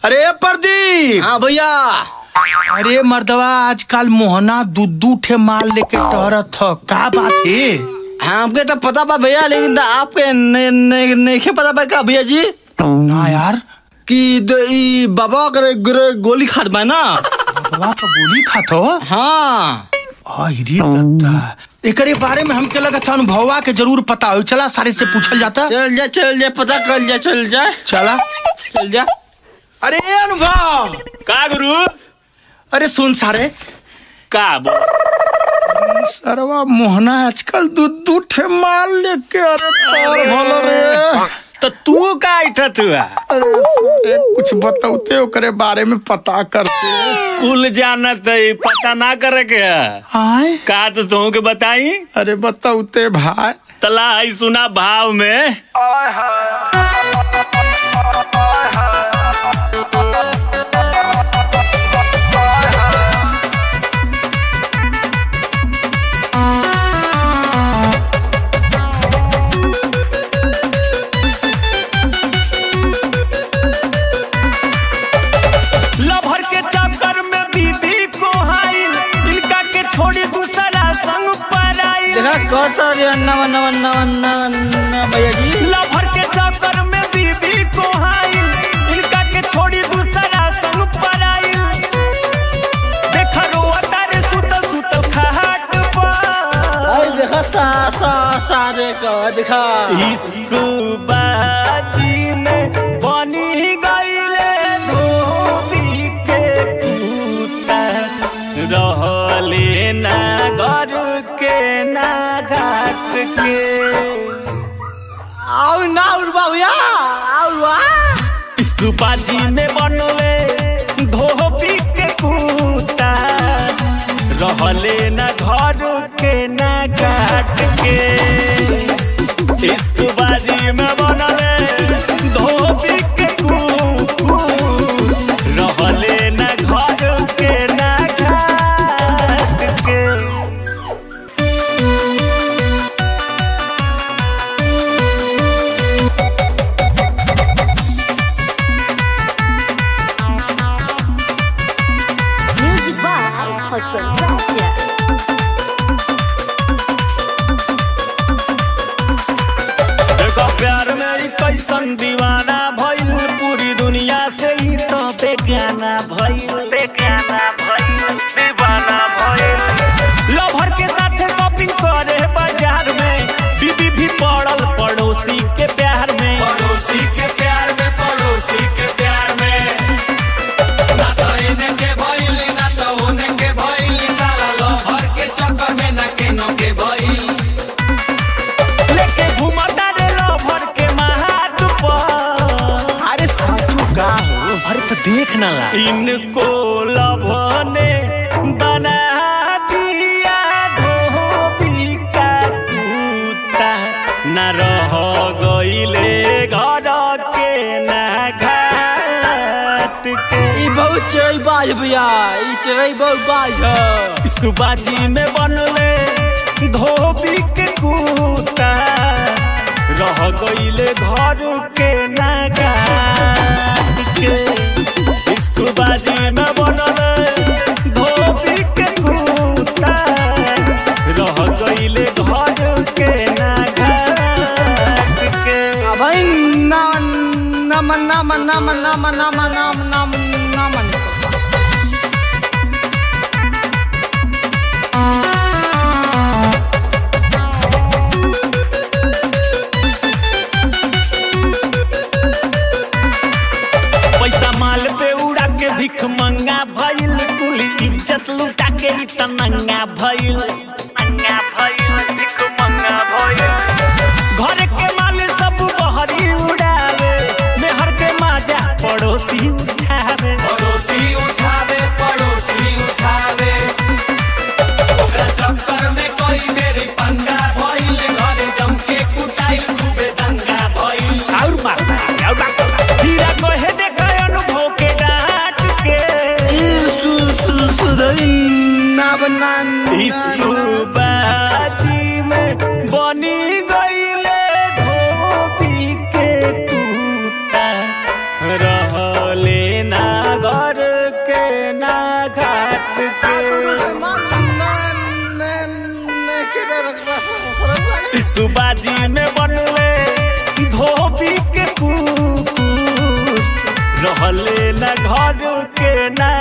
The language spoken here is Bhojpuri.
अरे प्रदीप हाँ भैया अरे मर्दवा आजकल मोहना दू दू ठे माल लेके टहरत ह का बात है हमके तो पता बा भैया लेकिन तो आपके ने, ने, नहीं पता बा का भैया जी ना यार कि द- ई बाबा करे करे गोली खात बा ना मर्दवा तो गोली खात हो हाँ अरे दत्ता एकरे बारे में हमके लगत अनुभवा के जरूर पता हो चला सारे से पूछल जाता चल जा चल जा पता कर जा चल जा चला चल जा अरे अनुभव का गुरु अरे सुन सारे का बोल सरवा मोहना आजकल दू दू ठे माल लेके अरे तार भलो रे तो तू का इठत हुआ अरे सारे कुछ बताते ओकरे बारे में पता करते कुल जानत है पता ना करे के है। आए का तो तुम के बताई अरे बताते भाई तला है सुना भाव में लभर के चक्कर में बीबी को हाइल इनका के छोड़ी दूसरा संग पर आइल देखा कहता रे नवा नवा नवा नवा नवा भैया जी लभर के चक्कर में बीबी को हाइल इनका के छोड़ी दूसरा संग पर आइल देख रोआ तारे सुतल सुतल खाट पर आई देखा सा सा सारे का देखा इश्क बाजी में बनी गईले धोबी के पूता रहले ना घर के ना घाट के आओ ना उड़वा भैया आओ उड़वा इश्क बाजी में बनले धोबी के पूता रहले ना घर के ना घाट के इश्क बाजी में बनले धोबी के कुकू रहले ना घर के ना घाट के Music by Hassan Raja. देखो प्यार में ई कैसन दीवाना भइल पूरी दुनिया से ही तो बेगाना भइल बेगाना भइल दीवाना भइल लवर के साथ शॉपिंग करे बाजार में बीबी भी पड़ल पड़ोसी के प्यार में पड़ोसी के प्यार में पड़ोसी के प्यार में ना तो इन्हें के भइल ना तो उन्हें के भइल सारा लवर के चक्कर में ना केनो के भइल लेके घुमाता रे लवर के महात पर अरे साचू का हो अरे तो देख ना ला इनको लभने बना दिया धोबी का कुत्ता न रह गईले घर के ना घाट के ई बहुत चढ़ई बाज भैया ई चढ़ई बहुत बाज है इसको बाजी में बनले धोबी के कुत्ता रह गईले घर के ना घाट के इसको बाजी में बनले धोबी के कुत्ता रह गईले घर के ना घाट के भाई नाम नाम नाम नाम नाम नाम नाम नाम नाम पैसा माल पे उड़ा के भिख मंगा भइल कुल इज्जत लुटा के ई त नंगा भइल नंगा भइल भिख मंगा भइल घर के माल सब बहरी उड़ावे मेहर के माजा पड़ोसी उठावे पड़ोसी उठावे पड़ोसी उठावे ओकरा चक्कर में कोई मेरी पंगा भइल घरे जम के कुटाई खूबे दंगा भइल और मारता और मारता हीरा कहे देखा अनुभव के डांट के ई सु सु सुधई नाम नाम इसको बाजी में बनी गईले धोबी के कुत्ता रहले ना इस्कुबाजी में बनले धोबी के कुकुर रहले न घर के ना